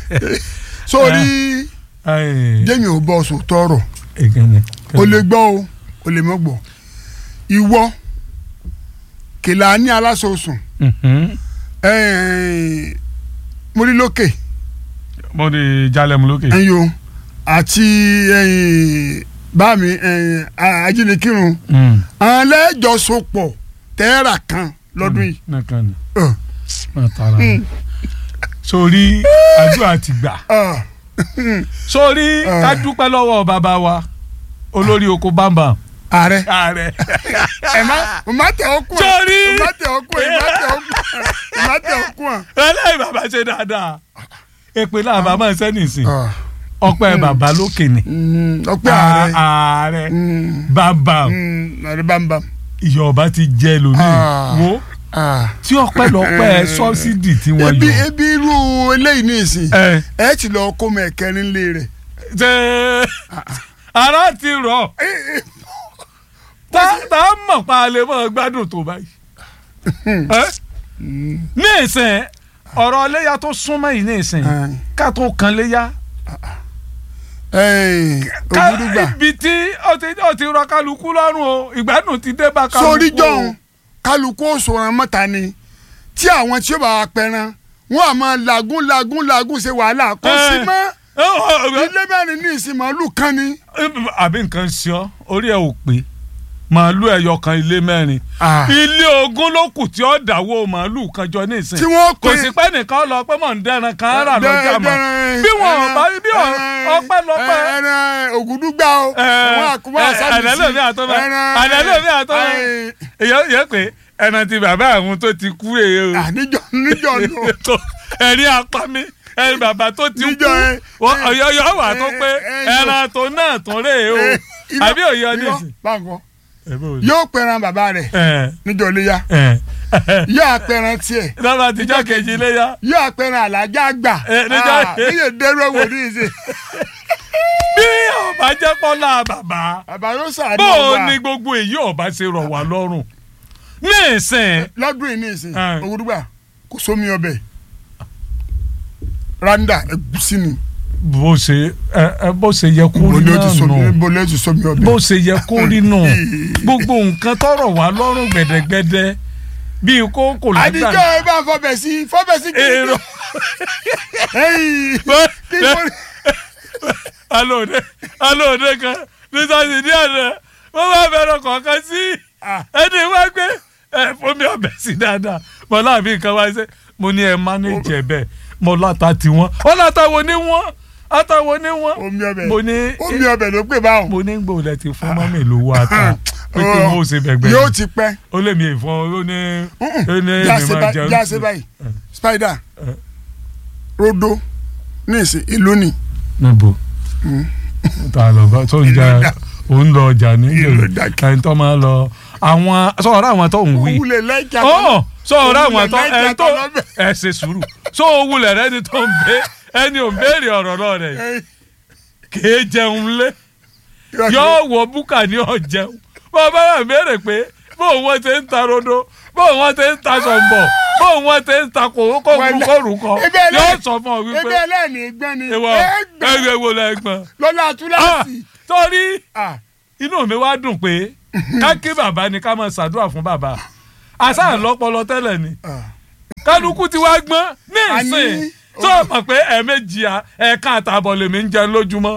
sórí jẹ́mi ò bọ́ sùn tọrọ o lè gbọ́ o o lè mọ́ gbọ́ ìwọ kìlà ní aláṣọsùn mo rí lókè mo di jalẹmu lókè. ẹyọ àti báàmì ajínigbìrún àwọn lẹ́jọ́sọpọ̀ tẹ́ẹ̀rà kan lọ́dún yìí. nìkan ni máa tara sórí àdúrà ti gbà sórí ká dúpẹ́ lọ́wọ́ bàbá wa olórí oko bámbam. ààrẹ ààrẹ. ẹ má má tẹ ọkùn ẹ sórí má tẹ ọkùn ẹ má tẹ ọkùn ẹ má tẹ ọkùn ẹ. ẹlẹ́yìn bàbá ṣe dáadáa èpè náà bàbá ń sẹ́ni sìn ọpẹ́ bàbá lókè ni ọpẹ́ ààrẹ ààrẹ bámbam ààrẹ bámbam. ìyọ̀ọ̀bá ti jẹ́ lónìí wo tí ọpẹ́lọpẹ́ sọ́sídì tí wọ́n ebi yọ. ebi irú eléyìí ní ìsìn ẹ ẹ ti lọ kó mọ ẹkẹrin lé rẹ. ṣe ara ti rọ̀ tá tá a mọ̀ pa lè mọ̀ gbádùn tó báyìí. Ẹ́? ní ìsìn ọ̀rọ̀ léyà tó súnmọ́ yìí ní ìsìn ká tó kan léyà ká ògùdùgbà ibi tí ó ti ó ti rọ kálukú lọ́rùn o ìgbádùn ti dé bá kálukú o. sórí jọ̀hún kálukú òṣùwọ̀n mọ́ta ni tí àwọn tí ó bá wa pẹran wọn àmọ́ làgùn làgùn làgùn ṣe wàhálà kó sí Ẹ. mọ́ Ẹ, ọ, ọ, ilé mẹ́rin ní ìsìn màálù kan ni. àbí nǹkan ṣe ọ́ orí ẹ̀ ò pé màálù ẹyọ kan ilé mẹ́rin Ah. ilé ogún ló kù tí ó dáwọ́ màálù kan jọ ní ìsìn tí wọ́n kò pè sí pé nìkan lọ pé mọ̀ ń dẹ́ran kan rà lọ́jà mọ́ bí wọn ò bá bí wọn ọpẹ́ lọ́pẹ́ ẹran ògùdùgbà o àwọn àkùbọ̀ àṣàbí sí ẹ̀ẹ́dẹ́lómi àtọ́mọ́ ẹ̀ẹ́dẹ́lómi àtọ́mọ́ èyàn yẹ pé ẹran ti bàbá àwọn tó ti kú èyí o níjọ níjọ nù. tó ẹ̀rí apá mi ẹ̀rí bàbá tó ti kú Níjọ ẹ- ọ̀yọ́yọ́ wà tó pé ẹ- ẹ- ẹ- ẹran tó náà tó rè é o àbí òye ọ nísìn. báńkọ yóò pẹran bàbá rẹ̀ ẹ níjọ léyà ẹ yóò apẹran tiẹ̀ lọ́ba àtijọ́ kejì léyà yóò apẹran àlàjá àgbà Ẹ, níjọ- níyẹ dẹrù ẹwọ ní ìsìn bí ọba jẹ́ pọ́lá bàbá bàbá yóò sàánú bó o ọgbà ní gbogbo èyí ọba ṣe rọ̀ wá lọ́rùn ní ìsìn lọ́dún yìí ní ìsìn Ẹ. ògùdùgbà kò sómi ọbẹ̀ randa ẹ̀gúsí ni bó ṣe ẹ ẹ bó ṣe yẹ kó rí bọ́lẹ́ ti náà sómi nù bọ́lẹ́ ti sómi ọbẹ̀. bó ṣe yẹ kó rí nù gbogbo nǹkan tọrọ wá lọ́rùn gbẹ̀dẹ̀gbẹ̀dẹ̀ bíi kókò àdìjọ́ ẹ bá fọbẹ̀ sí fọbẹ̀ sí kí èrò ẹyìn kí mo rí. alóòde alóòde kan nítorí ní àná wọ́n bá bẹ̀rẹ̀ kọ̀ọ̀kan sí ẹni wá gbé ẹ fún mi ọbẹ̀ sí dáadáa mo láàbí nǹkan wá ṣe mo ní ẹ mánéjì ẹ bẹ́ẹ̀ mo láta tiwọn ó láta wo ní wọ́n ata wo ní wọ́n omi ọbẹ̀ mo ní omi ọbẹ̀ ló pè báwọn. mo ní gbòòlẹ̀ ti fún mọ́mì lówó ata pé kí wọ́n ó ṣe bẹ̀gbẹ̀ yóò ti pẹ́. ó lè mi ìfọn ó ní ó ní já èmi ṣe máa báyìí jẹun já sí. ṣe báyìí spider Eh. rodo ní ìsìn ìlú ni níbo ta lọ bá tó ń jà ó ń lọ ọjà ní Ìlú dákẹ́. ẹni tó máa lọ àwọn sọ̀rọ̀ àwọn tó ń wí wúlẹ̀ lẹ́jà ọ̀ sọ̀rọ̀ àwọn tó Òwúlẹ̀ ẹni tó lẹ́jà lọ́bẹ̀. ẹ ṣe sùúrù sọ òwúlẹ̀ rẹ ni tó ń bẹ ẹni ò ń béèrè ọ̀rọ̀ náà rẹ̀ kìí jẹun lé yóò wọ búkà ní ọ̀jẹun bọ́ọ̀ bá wà béèrè pé bóun wọ́n ti ń ta rodo bóun wọ́n ti ń ta sọ̀mbọ̀ bóun wọ́n ti ń ta kòrókòrúkọ Ebe ẹlẹ́- yóò sọ fún ọ ebe wípé ẹlẹ́ni gbọ́n ni ìwọ ẹgbẹ́ ẹgbẹ́ wo lẹ́gbọ̀n lọ́la túláàsì. torí Ah, inú mi wá dùn pé ká kí bàbá ni ká máa ṣàdúrà fún bàbá àṣà ńlọpọlọ tẹ́lẹ̀ ni ah. kálukú ti wá gbọ́n ní A ní- ìsìn tó o mọ̀ pé ẹ̀ẹ̀mejì à- ẹ̀ẹ̀ka àtàbọ̀ lèmi ń jẹun lójúmọ́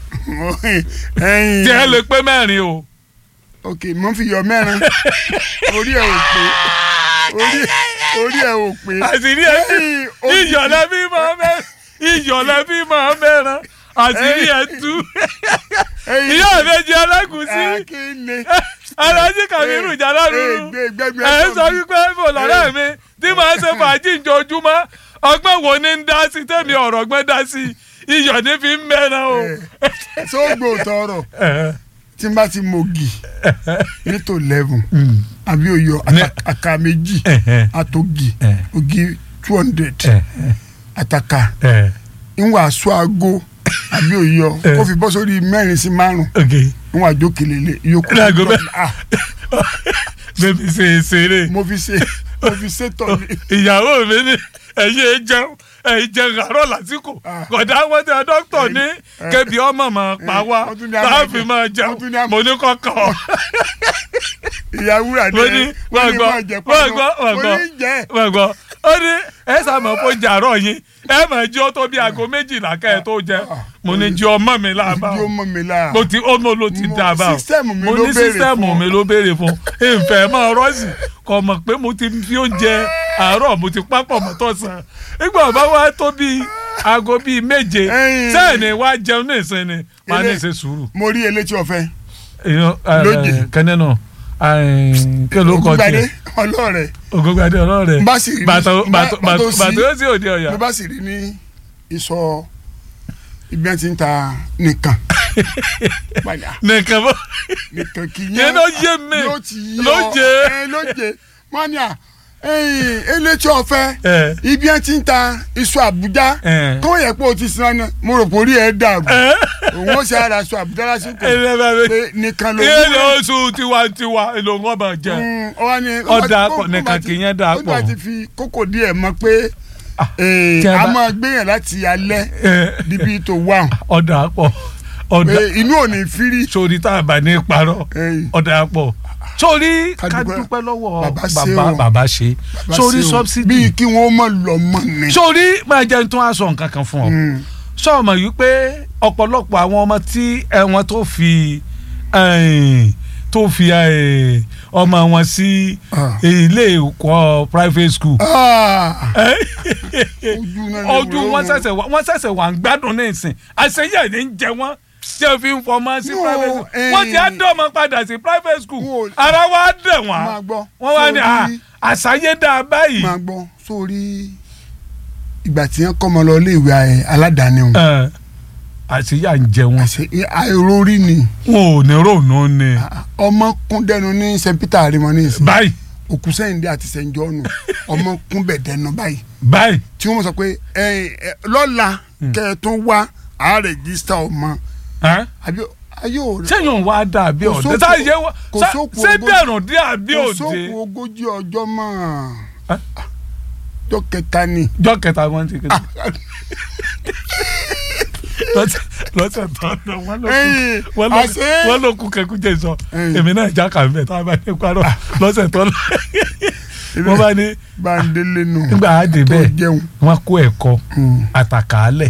ẹyin tí ẹ lè pé mẹ́rin o. ok mo fi yọ mẹ́rin orí ẹ̀ ò pé orí orí ẹ̀ ò pé. àṣírí ẹ tú Ẹyin, orí- ìyọ̀lẹ́ bí máa mẹ́rin ìyọ̀lẹ́ bí máa mẹ́rin àṣírí ẹ tú ẹyin, ìyá ìbejì ẹlẹ́gùsí ah, kí ni. alájí kàmírù jàdá rúru Gbé- gbé- gbé- ẹ sọ wípé mo lọ́rẹ́ mi tí màá ṣe fàájì njojúmọ́ ọgbọ́n wo ni ń dá sí tẹ̀mí ọ̀rọ̀ gbọ́n dá sí iyọ̀ ní fi ń mẹ́ran o. sóògbò tọrọ tí n bá ti mogi nítò eleven àbí oyọ àtàkà méjì àtògì ògì two hundred àtàkà ìwà aṣọ aago àbí oyọ kó fi bọ́ sórí mẹ́rin sí márùn ìwà àjókèlè lè yókù. Láago mẹ́- Ah, bébí ṣe é ṣeré mo fi ṣe mo fi ṣe tọ̀ ní. ìyàwó mi ní ẹ̀yìn ẹ jẹun ẹ̀yìn jẹun àárọ̀ lásìkò Ah. kódà wọ́n ti dókítà ní kébi ọmọ mọ̀ pa wá wọ́n tún ní àmọ̀ láàfin jẹ. máa Wọ́n jẹun tún ní àmọ̀- mo ní kọ́kọ́ ìyá wúrà mo ní wọ́n gbọ́ wọ́n gbọ́ wọ́n gbọ́ jẹ́ wọ́n gbọ́ ó ní ẹ sàmọ̀ fún jàrọ̀ yín ẹ mọ̀ jí ó tó bí aago méjìlá kẹ́ ẹ tó jẹ mo ní jí ọmọ mi láàbà yóò mọ mi lára. mo ti ó mo ló ti Mo- dá a bá o sísẹ́ẹ̀mù mi mo ló ní béèrè sísẹ́ẹ̀mù fún. mi ló béèrè fún ìfẹ́ mọ́ rọ́ọ̀sì kò mọ̀ pé mo ti fi oúnjẹ àárọ̀ mo ti pápọ̀ mọ́ tọ̀sán nígbà bá wá tó bíi aago bíi méje Ẹ̀yìn. sẹ́ẹ̀ni wá jẹun ní ìsinmi máa ní Ilé- ìṣe sùúrù. mo rí elétí ọ̀fẹ́ èèyàn ẹ, Lóje. ẹ, kẹ́nẹ́ náà ẹ, kí ló kọ ògùnbàdé tiẹ̀ ọlọ́ọ̀rẹ̀ ògùngbàdé ọlọ́rẹ̀ bá sì rí bàtò bàtò bá- bàtò bàtò sí- bàtò ó sì òde ọ̀yà. ló bá sì rí ní ìsọ ibi àti ń ta nìkan padà nìkan bọ́ nìkan kì í Yẹn ló yé mi. ló ti yọ Lóje. ẹ lóje mania elétí ọ̀fẹ́ ẹ ibi àti ń ta iṣu àbújá ẹ kó yẹ pé o ti sin ọ́nà mo rò pé orí ẹ̀ dàrú ẹ òun ó ṣe ara iṣu àbújá lásìkò ẹ lè bá mi. pé nìkan ló ilé oṣù tiwantiwa èlò wọn bá jẹ. Ọ̀dà pọ̀, nìkan kì í yẹn dà ó bá pọ̀. ti fi kókò díẹ̀ mọ̀ pé eh, tí a a bá- máa gbéyàn láti alẹ́ ẹ níbi tó wà ọ̀dà pọ̀ ọ̀dà pé inú ò ní fírí. sórí tá a bá ní parọ́ Eh, ọ̀dà pọ̀ sórí Ká ká dúpẹ́. dúpẹ́ lọ́wọ́ Bàbá ṣe bàbá o. bàbá ṣe bá sórí ṣe o. subsidy bíi kí wọ́n mọ̀ lọ mọ̀ ni. sórí máa jẹun tó wá sọ nǹkan kan fún ọ Mm. sọ̀mọ̀ yìí pé ọ̀pọ̀lọpọ̀ àwọn ọmọ tí ẹ̀wọ̀n tó fi eh, tó fi eh, ọmọ wọn sí Ah. ilé ẹ̀kọ́ private school Ah, Eh? ojú náà lè ojú wò ó. wọn ṣẹ̀ṣẹ̀ wà wọn ṣẹ̀ṣẹ̀ wà ń gbádùn ní ìsìn àṣeyẹ ní ń jẹ wọn tí o fi ń fọmọ sí No, private school eh. wọ́n ti á dọ̀mọ́ padà sí private school No. ara wa dẹ̀ wọ́n máa gbọ́ wọ́n wá ní sórí- à àṣàyédà báyìí máa gbọ́ sórí ìgbà tí wọ́n kọ́ ọmọ lọ ilé ìwé ẹ, aládàáni o Eh, àṣeyà ń jẹ wọn àṣẹ àìrórí ni wọn ò ní ròónú ni ọmọ kún dẹnu ní st peter arimọ ní ìsìn báyìí òkú sẹ́yìndé àti st john ọmọ kún bẹ̀ dẹnu báyìí báyìí tí wọ́n sọ pé ẹ, ẹ, lọ́la kẹ́ẹ̀tún wá àá rẹ̀jísítà ọmọ Eh? àbí ayé ò rẹ̀ sẹ́yìn wá dà bí Kò òde sóko- táyé wá kò sá- sóko ṣé ogójì- dẹ̀rùn dé àbí kò òde sóko ogójì ọjọ́ mọ́ Eh? ọjọ́ kẹta ni jọ́ kẹta wọn ti kéde lọ́sẹ̀ lọ́sẹ̀ tó ń lọ wọ́n ló kú ẹ̀yìn wọ́n ló àṣẹ wọ́n ló kú kẹkú jẹ sọ Mm. èmi náà já kà mẹ tá a bá ní parọ́ lọ́sẹ̀ tó lọ wọ́n bá ní báńdélé nù nígbà á dé tó bẹ́ẹ̀ jẹun. wọ́n kó ẹ̀kọ́ Mm. àtàkàálẹ̀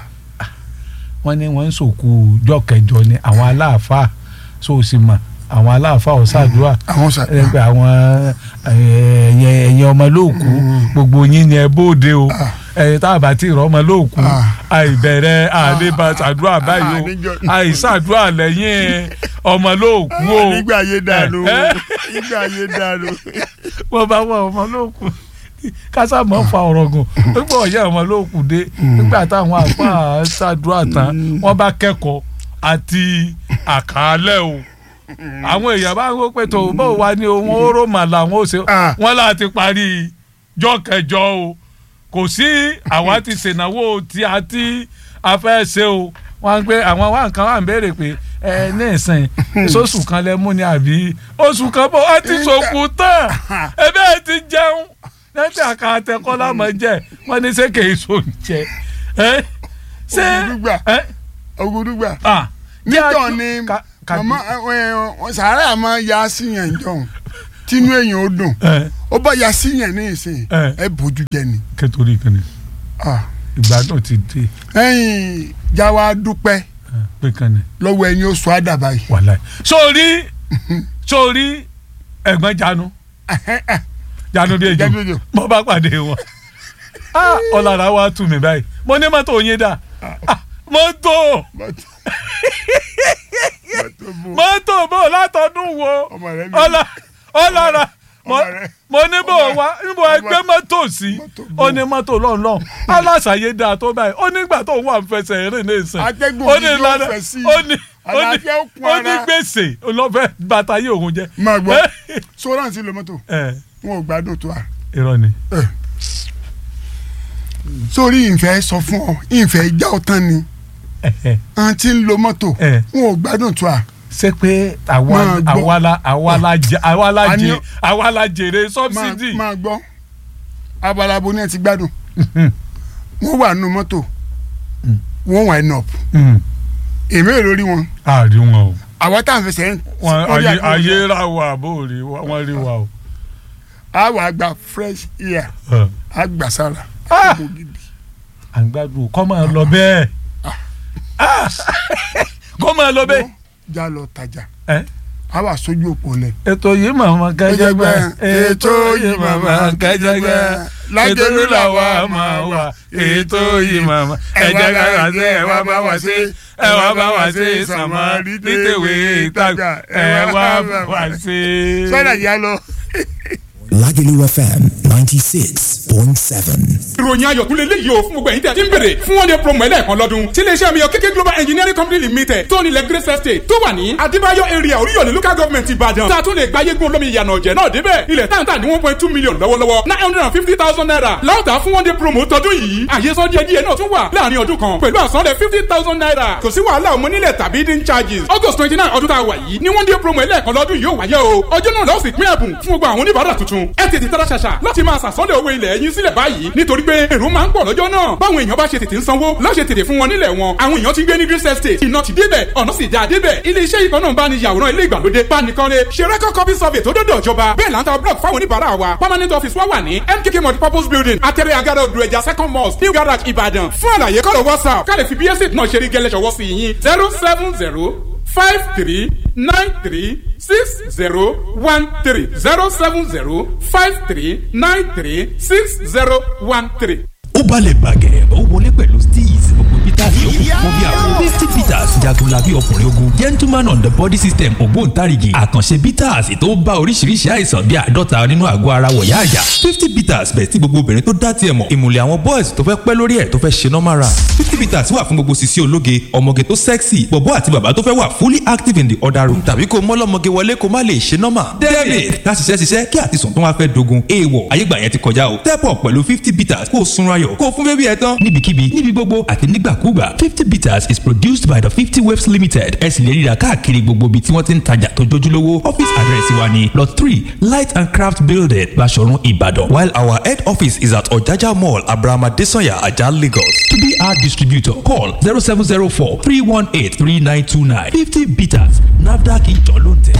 wọ́n ní wọ́n ń sòkú jọ́ kẹjọ ni àwọn aláàfáà sóòsì mọ̀ àwọn aláàfáà ọ̀sàdúrà àwọn sà ẹgbẹ́ àwọn ẹ̀yẹ ẹ̀yẹ ọmọ lóòkú gbogbo yín ni ẹ bóde o Ah. ẹ̀yẹ tá a bá ti rọ ọmọ lóòkú Ah. àìbẹ̀rẹ̀ àdébà ṣàdúrà báyìí o níjọ- àìṣàdúrà lẹ́yìn ọmọ lóòkú o nígbà ayé dànù Eh, eh. nígbà ayé dànù. wọ́n bá wọ ọmọ lóòkú kásá mọ́ fa ọ̀rọ̀ gùn nígbà ọ̀yẹ́ ọmọ lóòkú dé nígbà táwọn àpá ṣàdúrà tán wọ́n bá kẹ́kọ̀ọ́ àti àkàálẹ̀ o àwọn èèyàn bá ń wó pé tó bó wa ni òun ó rò mà làwọn ó ṣe Ah. wọn láti parí jọ́ kẹjọ o kò sí àwa ti ṣènáwó tí a ti a fẹ́ ṣe o wọ́n á gbé àwọn wá nǹkan wà ń béèrè pé ẹ ní ìsìn sóṣù kan lẹ mú ni àbí oṣù kan bó a ti ṣòkù tán ebe ẹ ti jẹun lẹ́tí àká àtẹkọ́ lámọ̀ jẹ wọ́n ní ṣé kìí so jẹ ẹ ṣé Ògùdùgbà. ẹ ògùdùgbà ah níjọ ni Ka- ka- màmá ẹ, ẹ, sàárà máa ya síyàn jọ tínú èèyàn ó dùn ẹ ó bá ya síyàn ní ìsìn Eh. ẹ bójú jẹ ni. kẹtòrí kan ni Ah. ìgbádùn ti dé ẹ̀yin jáwa dúpẹ́ ẹ, pé kan ni lọ́wọ́ ẹni ó sọ àdàbà yìí. wàláì. sórí sórí ẹ̀gbọ́n janu janu bí ejò Janu bí ejò. mo bá pàdé wọn Ah, ọ̀làrà wa tù mí báyìí mo ní mọ́tò yín dà Ah, mọ́tò Mọ́tò- mọ́tò bò. mọ́tò bò látọdún wo ọmọ rẹ mi ọ̀là ọ̀làrà mo ọmọ rẹ. mo ní bò wá níbo ẹgbẹ́ mọ́tò sí Mọ́tò bò. ó ní mọ́tò lọ́nlọ́n aláṣàyé dáa tó báyìí ó nígbà tó wà ń fẹsẹ̀ rìn ní ìsìn Atẹ́gùn ó ní gidi ó ládàá fẹ́ sí i. ó ní ó ní Àlàáfíà ó kún ó ní ara. gbèsè olọ́fẹ́ bàtà yìí òun jẹ. máa gbọ́ sọ́ra sí lo mọ́tò ẹ wọn ò gbádùn tó a. irọ́ ni. sórí ìfẹ́ sọ fún ọ ìfẹ́ já ọ tán ni àwọn tí ń lo mọ́tò Eh. wọn ò gbádùn tó a. ṣé pé àwa Máa gbọ́. àwa la àwa la jẹ àwa la Àní- jẹ àwa la jèrè máa sọ́bsidì. máa gbọ́ abalabo ni ẹ ti gbádùn wọ́n wà nínú mọ́tò wọ́n wà ẹnà èmi ò lórí wọn àrí wọn o àwọn táwọn fẹsẹ̀ ń wọn orí ayé àgbọn ayé ra wa bó rí wa wọn rí wa o. a wà gba fresh air Ẹ. a gbà sára Ah! Gbogbo gidi. à ń gbádùn kọ́ máa lọ bẹ́ẹ̀ Ah! kọ́ máa lọ bẹ́ẹ̀. já lọ tajà Ẹ? a wà sójú òpó lẹ. ètò yìí màmá kájàgbá ètò yìí màmá kájàgbá ètò yìí làwa máa wà ètò yìí màmá ẹ̀jẹ̀ kára sí ẹ̀ wá bá wá sí ẹ̀ wá bá wá sí sàmọ́ nítèwé ìtajà ẹ̀ wá bá wá sí. sọ́dà yá lọ. Lagelu FM 96.7. ìròyìn ayọ̀ tún lè léyìí o fún gbogbo ẹ̀yin tẹ̀ tí ń bèrè fún one day promo ẹlẹ́ẹ̀kan lọ́dún tí iléeṣẹ́ mi yọ kéké global engineering company limited tó nílẹ̀ grace estate tó wà ní adébáyọ̀ area oríyọ̀lẹ̀ local government ìbàdàn tá a tún lè gba yégun olómi ìyànà ọ̀jẹ̀ náà débẹ̀ ilẹ̀ táǹtà ní one point two million lọ́wọ́lọ́wọ́ nine hundred and fifty thousand naira láwùtà fún one day promo tọdún yìí àyè sọ díẹ̀ díẹ̀ náà tún wà láàrin ọdún kan pẹ̀lú àsanlẹ̀ fifty thousand naira kò sí wàhálà ọmọ nílẹ̀ tàbí dín charges august twenty nine ọdún tá a wà yìí ní one day promo ẹlẹ́ẹ̀kan lọ́dún yìí ó wáyé o ọjọ́ náà lọ́ọ́ sì pín ẹ̀bùn fún gbogbo àwọn oníbàárà tuntun ẹ tètè tara ṣàṣà láti máa sàsọ́lẹ̀ owó ilẹ̀ yín sílẹ̀ báyìí nítorí pé èrò máa ń pọ̀ lọ́jọ́ náà báwọn èèyàn bá ṣe tètè ń sanwó lọ́ọ́ ṣe tètè fún wọn nílẹ̀ wọn àwọn èèyàn ti gbé ní green estate iná ti débẹ̀ ọ̀nà sì já débẹ̀ ilé iṣẹ́ ìkan náà bá ní yàwòrán ilé ìgbàlódé bánikanlé ṣe record copy survey tó dọ́dọ̀ ìjọba bẹ́ẹ̀ là ń ta block fáwọn oníbàárà wa permanent office wa wà ní mkk multipurpose building atẹ́rẹ́ agada odò ẹja second mosque new garage ìbàdàn fún àlàyé kọ́lọ̀ whatsapp ká lè fi bí estate náà ṣe rí gẹ́lẹ́ ṣọwọ́ sí yín zero seven zero five three nine three six zero one three zero seven zero five three nine three six zero one three. ó balẹ̀ bàgẹ́ ó wọlé pẹ̀lú steez gbogbo peter yòókù fún bí àwọn fifty peters jagunlabi ọkùnrin ogun gentleman on the body system ògbóǹtarìgì àkànṣe peters tó bá oríṣiríṣi àìsàn bíi àádọ́ta nínú àgọ́ ara wọ̀yá àyà fifty peters bẹ̀ sí gbogbo obìnrin tó dá tiẹ̀ mọ̀ ìmùlẹ̀ àwọn boys tó fẹ́ pẹ́ lórí ẹ̀ tó fẹ́ ṣe normal run fifty peters wà fún gbogbo sisi ológe ọmọge tó sexy bọ̀bọ́ àti bàbá tó fẹ́ wà fully active in the other room tàbí kó mọ́lọ́mọge wọlé kó má lè ṣe normal david ká ṣiṣẹ́ ṣiṣẹ́ kí àtisùn tó wá fẹ́ dogun èèwọ̀ ayégbà yẹn ti kọjá o step up pẹ̀lú fifty peters kó o sunra ayọ̀ kó o fún bébí ẹ tán níbikíbi níbi gbogbo àti nígbàkúgbà fifty bitters is produced by the fifty waves limited ẹ sì lè ríra káàkiri gbogbo ibi tí wọ́n ti ń tajà tó jójúlówó office address wa ni lot three light and craft building Baṣọ̀run Ìbàdàn while our head office is at Ọ̀jájá mall abrahama desanya ajah Lagos to be our distributor call zero seven zero four three one eight three nine two nine fifty bitters nafdac ìjọ ló ń tẹ̀.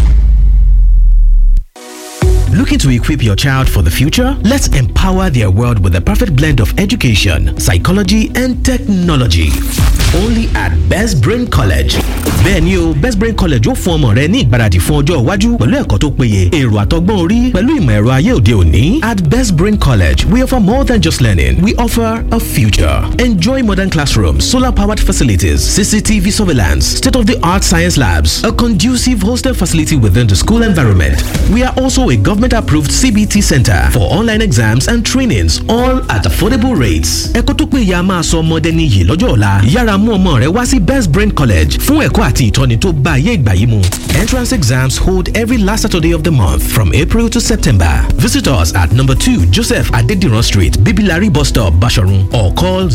Looking to equip your child for the future? Let's empower their world with the perfect blend of education, psychology, and technology. Only at Best Brain College. Bẹ́ẹ̀ni o, Best Brain College ó fún ọmọ rẹ ní ìgbáradì fún ọjọ́ iwájú pẹ̀lú ẹ̀kọ́ tó péye, èrò àtọgbọ́n orí pẹ̀lú ìmọ̀ ẹ̀rọ ayé òde òní. At Best Brain College, we offer more than just learning. We offer a future. Enjoy modern classrooms, solar-powered facilities, CCTV surveillance, state-of-the-art science labs, a conducive hostel facility within the school environment. We are also a government-approved CBT center for online exams and trainings, all at affordable rates. Ẹ̀kọ́ tó péye a máa sọ ọmọdé níyì lọ́jọ́ ọ̀la. Yára mú ọmọ rẹ wá sí Best Brain College fún ẹ̀kọ́ àti ìtọ́ni tó bá ayé ìgbà yìí mu. Entrance exams hold every last Saturday of the month from April to September. Visit us at number two Joseph Adediran Street, Bibilari Bus Stop, Basharun or call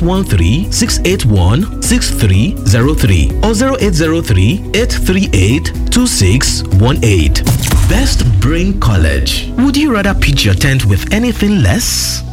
0813-681-6303 or 0803-838-2618. Best Brain College. Would you rather pitch your tent with anything less?